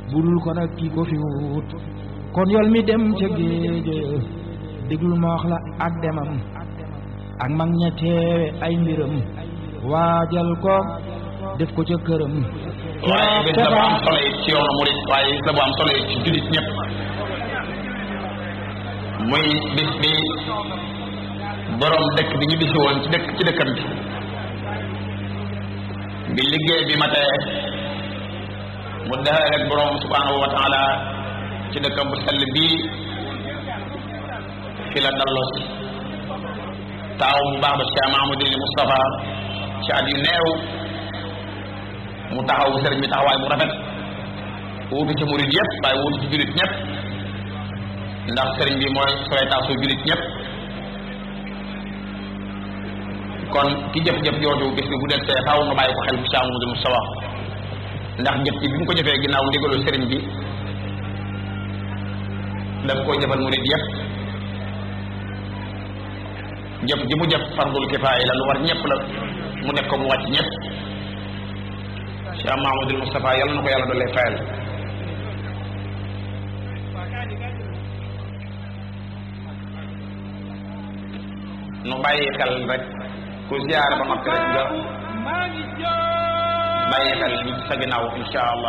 budul ko nag kii ko fi wut kon yol mi dem ca géej déglul ma wax la ak demam ak mag ña teewe ay mbiram waajal ko def ko ca këram waaye bis la bu am solo it ci yoonu murit waaye bis la bu am solo it ci jullit ñëpp muy bis bi borom dëkk bi ñu bisi woon ci dëkk ci dëkkam bi bi liggéey bi ma tee mu dexal ak borom subhanahu wa taala ci dëkkam bu sell bii fi la dalloo si taaw bu baax ba Cheikh Mahamadou Moustapha ci at yu neew mu taxaw sëriñ bi taxawaay bu rafet wuutu ci murid yëpp waaye wuutu ci jullit ñëpp ndax sëriñ bi mooy soytaasu jullit ñëpp kon ki jëf-jëf jooju bis bi bu del see faaw nga bàyyi ko xel bu Cheikh Mahamadou Moustapha ndax jëf ci bi mu ko jëfee ginnaaw ndigalu sëriñ bi daf koo jëfal murid yëpp jëf ji mu jëf fardul kifaaya la lu war ñëpp la mu def ko mu wàcc ñëpp Cheikh Mahamadul Moustapha yàlla na ko yàlla doole fayal nu bàyyi xel rek ku ziyaare ba noppi rek nga bàyyi xel ñi sa ginnaaw insha allah